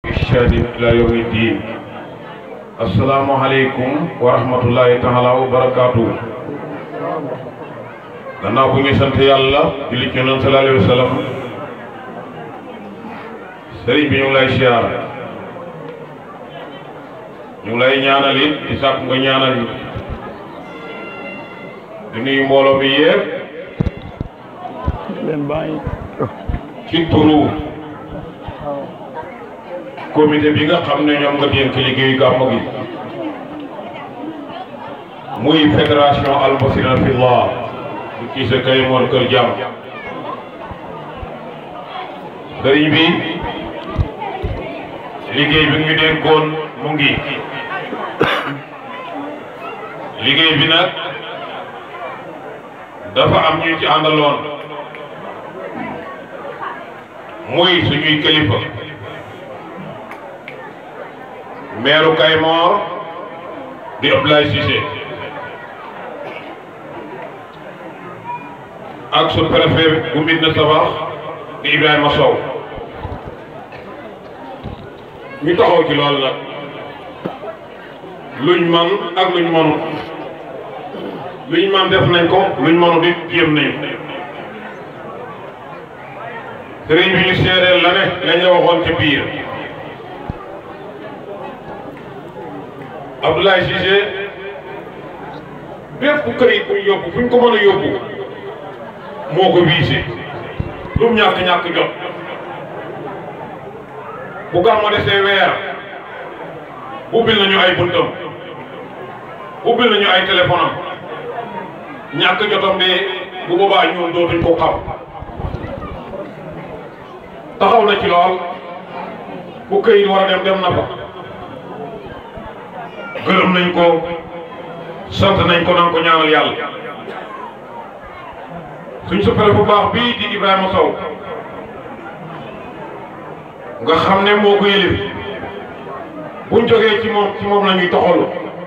إحسان إلى يوم الدين السلام عليكم ورحمة الله تعالى وبركاته gannaaw bu ñu sant yàlla julli ci Yonent sallallahu alayhi wa sallam sëriñ bi ñu ngi lay siyaar ñu ngi lay ñaanal it di sàkk nga ñaanal it di nuyu mbooloo mi yépp leen bàyyi ci turu comité bi nga xam ne ñoom nga dénk liggéeyu gàmmu gi muy fédération Al Basira Fillah bu ci sa kay moon kër jàmm sëriñ bi liggéey bi ñu dénkoon mu ngi liggéey bi nag dafa am ñu ci àndaloon muy suñuy kilifa meeru Kaymoor di Abdoulaye Cissé ak su préfet bu Médina Sabakh di Ibrahima Sow ñu taxaw ci loolu nag luñ man ak luñ mënut luñ man def nañ ko luñ mënut it jéem nañ sëriñ bi ñu seedeel la ne lañ la waxoon ci biir Abdoulaye Cissé bépp këyit buñ yóbbu fuñ ko mën a yóbbu moo ko wiise lu mu ñàkk-ñàkk jot bu gàmmu desee weer ubbil nañu ay buntam ubbil nañu ay téléphone am ñàkk jotam de bu boobaa ñun dootuñ ko xam taxaw na ci lool bu këyit war a dem dem na fa gërëm nañ ko sant nañ ko nan ko ñaanal yàlla suñ supere bu baax bii di Ibrahima Sow nga xam ne moo ko yëlif buñ jógee ci moom ci moom la ñuy toxalu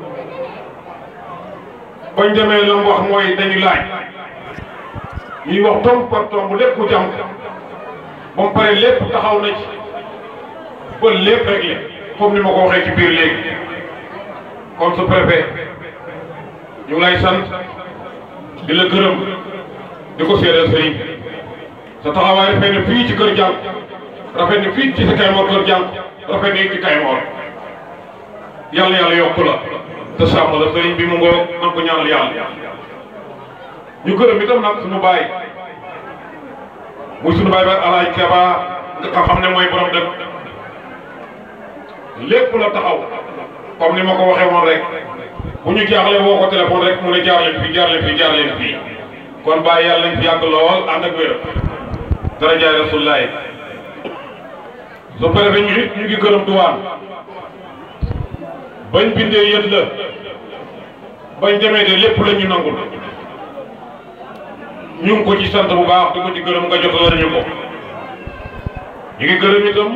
bañ demee la mu wax mooy dañu laaj ñuy wax tomb par tomb lépp mu jam ba mu pare lépp taxaw na ci ba lépp réglé comme ni ma ko waxee ci biir léegi kon su préfet ñu ngi lay sant di la gërëm di ko seedeel sëriñ sa taxawaay rafet na fii ci kër jàmm rafet na fii ci sa Kaymoor kër jàmm rafet na ci Kaymoor yàlla yàlla yokku la te sàmm la sëriñ bi mu ngoo man ko ñaanal yàlla ñu gërëm itam nag suñu baay muy suñu baay ba alaaj Keba nga xam ne mooy borom dëkk lépp la taxaw comme ni ma ko waxee woon rek bu ñu jaaxle woo ko téléphone rek mu ne jaar leen fii jaar leen fii jaar leen fii kon bàyyi yàlla nañ fi yàgg lool ànd ak wér dara jaay rasulullaay su préfet ñu ñu ngi gërëm duwaan bañ bindee yët la bañ demee de lépp la ñu nangul ñu ngi ko ci sant bu baax di ko ci gërëm nga jotal nañu ko ñu ngi gërëm itam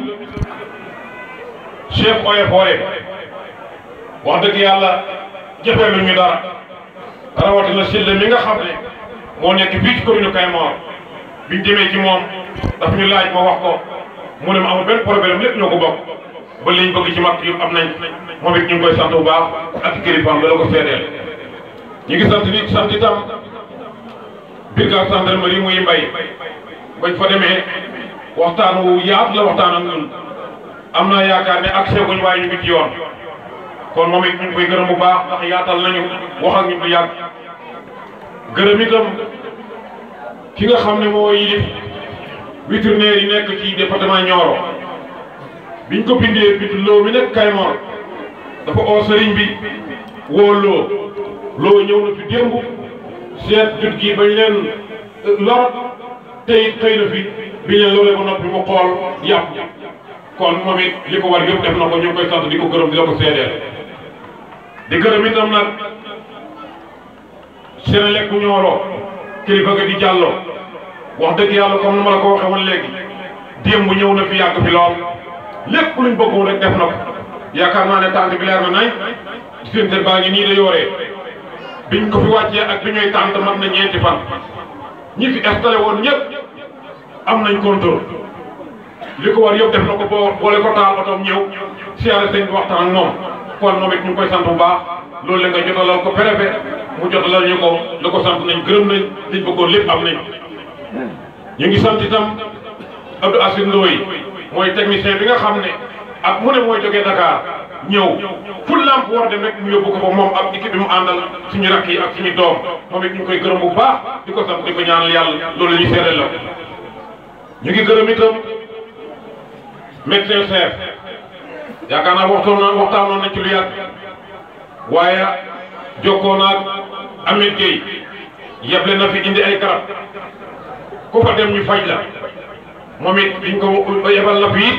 chef oye foore wax dëgg yàlla jëfee lu ñu dara rawatina Sylla mi nga xam ne moo nekk fii ci commune Kaymoor biñ demee ci moom daf ñu laaj ma wax ko mu ne ma amul benn problème lépp ñoo ko bokk ba liñ bëgg ci mag yëpp am nañ moom it ñu ngi koy sant bu baax ak kilifaam la ko seedeel ñu ngi sant nit sant itam brigade gendarmerie muy mbay bañ fa demee waxtaan wu yaatu la waxtaan ak ñun am naa yaakaar ne accès guñ waaye ñu ngi ci yoon kon moom it ñu ngi koy gërëm bu baax ndax yaatal nañu wax ak ñu bu yàgg gërëm itam ki nga xam ne moo yilif vétérinaire yi nekk ci département Nioro biñ ko bindee bind loo mi nekk Kaymoor dafa oo sëriñ bi woo loo loo ñëw na fi démb seet jut gi bañ leen lor te it xëy na fi biñ leen loolee ba noppi mu xool yàpp kon moom it li ko war yëpp def na ko ñu ngi koy sant di ko gërëm di la ko seedeel di gërëm itam nag Senelec bu Nioro kilifa ga di jàllo wax dëgg yàlla comme ni ma la ko waxee woon léegi démb ñëw na fi yàgg fi lool lépp luñ bëggoon rek def na ko yaakaar naa ne tànt bi leer na nañ diggante baa ngi nii da yooree biñ ko fi wàccee ak bi ñuy tànt mat na ñeenti fan ñi fi installé woon ñëpp am nañ contrôle li ko war yëpp def na ko boo boole ko taal otoom ñëw siyaare sëñ bi waxtaan ak moom kon moom it ñu ngi koy sant bu baax loolu la nga jotalal ko préfet mu jotalal ñu ko la ko sant nañ gërëm nañ liñ bëggoon lépp am nañ ñu ngi sant itam Abdou Assane Ndoye mooy technicien bi nga xam ne ak mu ne mooy jógee Dakar ñëw fu lamp war dem rek mu yóbbu ko fa moom ak équipe bi mu àndal suñu rakk yi ak suñu doom moom it ñu ngi koy gërëm bu baax di ko sant di ko ñaanal yàlla loolu la ñuy seedeel la ñu ngi gërëm itam médecin chef yaakaar naa waxtaan na waxtaanoon nañ ci lu yàgg waaye jokkoo naag Ameth Gueye yeble na fi indi ay garab ku fa dem ñu faj la moom it biñ ko yebal na fi it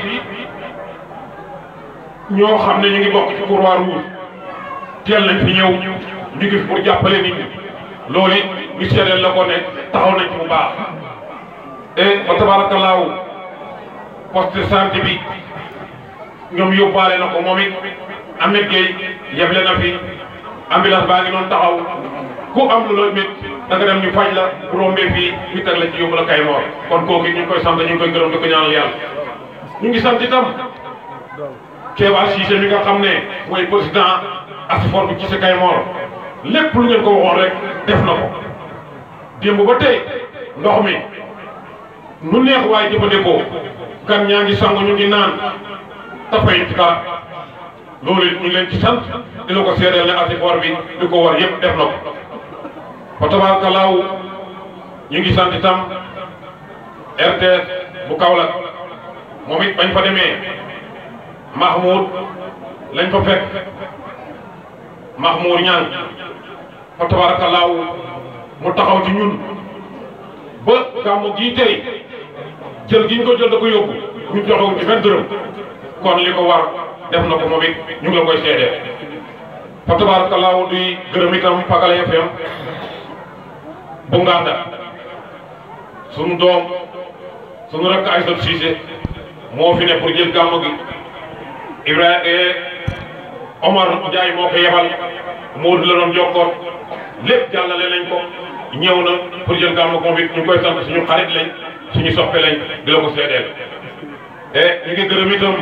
ñoo xam ne ñu ngi bokk ci Croix-Rouge teel nañ fi ñëw ñu ngi fi pour jàppale nit ñi loolu it ñu seedeel la ko ne taxaw nañ ci bu baax et ba tabarakallaahu poste de santé bi ñoom yóbbaale na ko moom it Ameth Gueye yeble na fi ambulance baa ngi noonu taxaw ku am lu la mit da nga dem ñu faj la bu rombee fii ñu teg la ci yóbbu la Kaymoor kon kooku ñu ngi koy sant ñu ngi koy gërëm di ko ñaanal yàlla ñu ngi sant itam Kéba Cissé mi nga xam ne mooy président Asfor bu ci sa Kaymoor lépp lu ngeen ko waxoon rek def na ko démb ba tey ndox mi nu neex waaye jëfandikoo gan ñaa ngi sangu ñu ngi naan tafay ci dara loolu it ñu ngi leen ci sant dina ko seedeel ne Asfor bi li ko war yëpp def na ko fa tabaarkalaaw ñu ngi sant itam RTS bu Kaolack moom it bañ fa demee Mahmoud lañ fa fekk Mahmoud ñaan fa tabaarkalaaw mu taxaw ci ñun ba gàmmu gii tey jël gi ñu ko jël da ko yóbbu ñu joxewuñ ci benn dërëm kon li ko war def na ko moom it ñu ngi la koy seedeel fa tabaarkalaaw duy gërëm itam Pagala FM bu Nganda sunu doom sunu rakk Aïssatou Cissé moo fi ne pour jël gàmmu gi Ibrahima Omar Ndiaye moo ko yebal Modou la doon jokkoon lépp jàllale lañ ko ñëw na pour jël gàmmu moom it ñu ngi koy sant suñu xarit lañ suñu soppe lañ di la ko seedeel e ñu ngi gërëm itam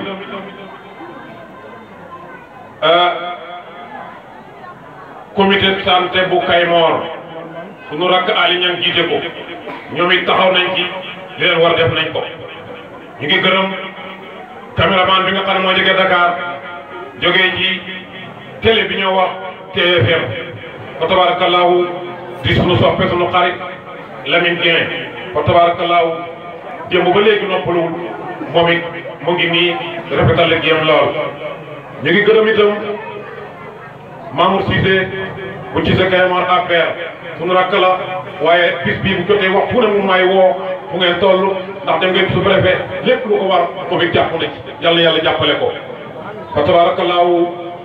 comité santé bu Kaymoor suñu rakk Ali ñang jiite ko ñoom it taxaw nañ ci li leen war def nañ ko ñu ngi gërëm caméraman bi nga xam ne moo jógee Dakar jógee ci télé bi ñoo wax TFM fa tabarakallahu di suñu soppe suñu xarit Lamine Dieng fa tabarakallahu démb ba léegi noppaluwul moom it mu ngi nii rafetal liggéeyam lool ñu ngi gërëm itam Mamour Cissé bu ci sa Kaymoor APR suñu rakk la waaye bis bii bu jotee wax fu ne mu may woo fu ngeen toll ndax dem ngeen su préfet lépp lu ko war moom it jàpp na ci yàlla yàlla jàppale ko fa tabaarakallaahu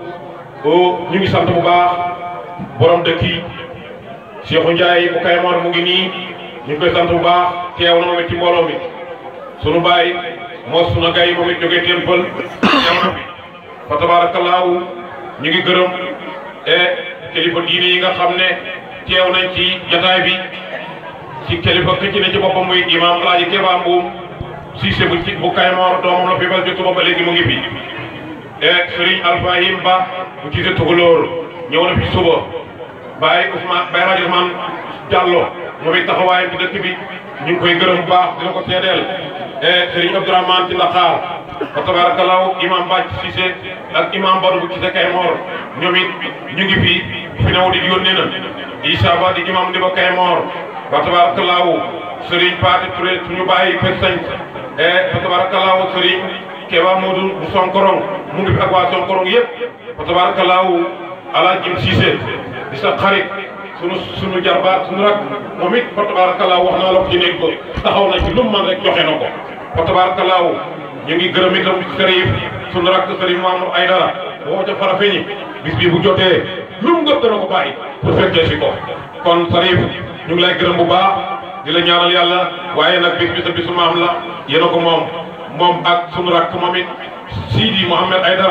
ñu ngi sant bu baax borom dëkk yi Cheikhou Ndiaye bu Kaymoor mu ngi nii ñu ngi koy sant bu baax teew na moom it ci mbooloo mi sunu baay moo sunu gay moom it jógee Témpal teew na fi fa tabaarakallaahu ñu ngi gërëm e kilifa diine yi nga xam ne teew nañ ci jataay bi ci kilifa ki ci ne ci boppam muy imam Alaaji Keba Mbuum Cissé bu ci bu Kaymoor doomam la fi bal jotu ba léegi mu ngi fi e Serigne Alfahim Ba bu ci Tukulóor ñëw na fi suba Baye Ousmane Baye Rajo Ousmane Diallo moom it taxawaayam ci dëkk bi ñu ngi koy gërëm bu baax dina ko seedeel e Serigne Abdourahmane ci Ndakaar fa tabarakallahu imam Bàcc Cissé ak imam Badou bu Cissé Kaymoor ñoom it ñu ngi fi fi ne di yónnee na Issa Ba di imam di ba Kaymoor fa tabarakallahu Serigne Paate Touré suñu bàyyi per sañ e fa tabarakallahu Serigne Keba Modou bu Sonkorong mu ngi fi ak waa Sonkorong yëpp fa tabarakallahu ala jim Cissé di sa xarit sunu sunu jarbaat sunu rak moom it fa tabarakallahu wax naa la ko ci néeg ko taxaw na ci lu mu man rek joxe na ko fa tabarakallahu ñu ngi gërëm itam Serif sunu rak Serif Mamadou Aydara woo ca Farafeñi bis bii bu jotee lu mu ngëp dana ko bàyyi pour fekkee si ko kon Serif ñu ngi lay gërëm bu baax di la ñaanal yàlla waaye nag bis bi sa bisu maam la yéen a ko moom moom ak sunu rak moom it Sidi Mohamed Aydara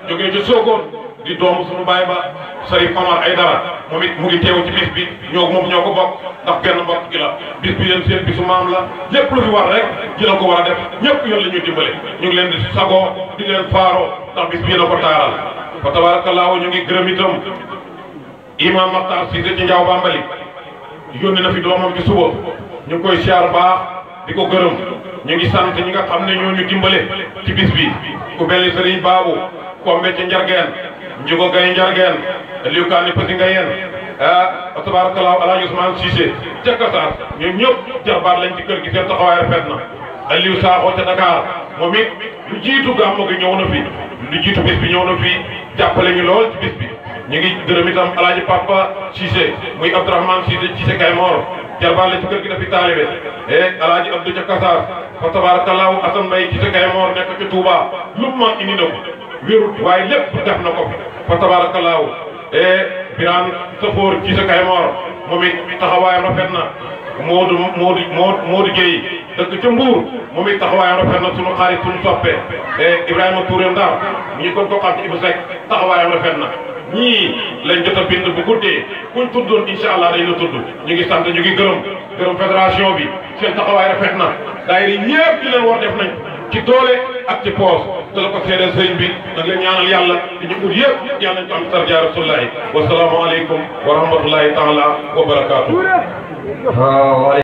jógee ci Sokone di doomu suñu baay ba Sarif Omar Aydara moom it mu ngi teew ci bis bi ñoo moom ñoo ko bokk ndax benn mbokk gi la bis bi yéen seen bisu maam la lépp lu fi war rek ci la ko war a def ñëpp yoon la ñuy dimbale ñu ngi leen di sagoo di leen faaroo ndax bis bi yéen a ko taaral fa tabaarakallaahu ñu ngi gërëm itam imam Maxtaar Siise ci Njaaw Bambali yónni na fi doomam ci suba ñu ngi koy siyaar baax di ko gërëm ñu ngi sant ñi nga xam ne ñoo ñu dimbale ci bis bi ku mel ni Serigne Babou Kombe ca Njargeen Njugo Gay Njargeen liu kaan ni Pasi Ngayeen ah tabarakallahu Alaaji Ousmane Cissé ca Kasaar ñoom ñëpp jarbaat lañ ci kër gi seen taxawaay rafet na Aliou Sakho ca Dakar moom it lu jiitu gàmmu gi ñëw na fi lu jiitu bis bi ñëw na fi jàppale ñu lool ci bis bi ñu ngi gërëm itam Alaaji Papa Cissé muy Abdourahmane Cissé Cissé Kaymor jarbaat la ci kër gi dafi taalibe e Alaaji Abdou ca Kasaar fa tabarakallahu Assane Mbaye Cissé Kaymor nekk ci Touba lu mu man indi na ko wérut waaye lépp def na ko fa tabarakallahu e Birane Safoor Cissé Kaymor moom it taxawaayam rafet na Modou Modou Modou Modou Gueye dëkk ca Mbour moom it taxawaayam rafet na sunu xarit sunu soppe e Ibrahima Touré Ndar ñu kon ko xam ci Ibou Seck taxawaayam rafet na ñii lañ jot a bind bu guddee kuñ tuddoon incha allah dañ la tudd ñu ngi sant ñu ngi gërëm gërëm fédération bi seen taxawaay rafet na daayira ñëpp ci leen war def nañ ci doole ak ci poos te la ko seedeel sëriñ bi nag leen ñaanal yàlla di ñu ut yëpp yàlla nañ ko am sarja rasulullahi wasalaamu aleykum wa rahmatullahi taala wa barakaatu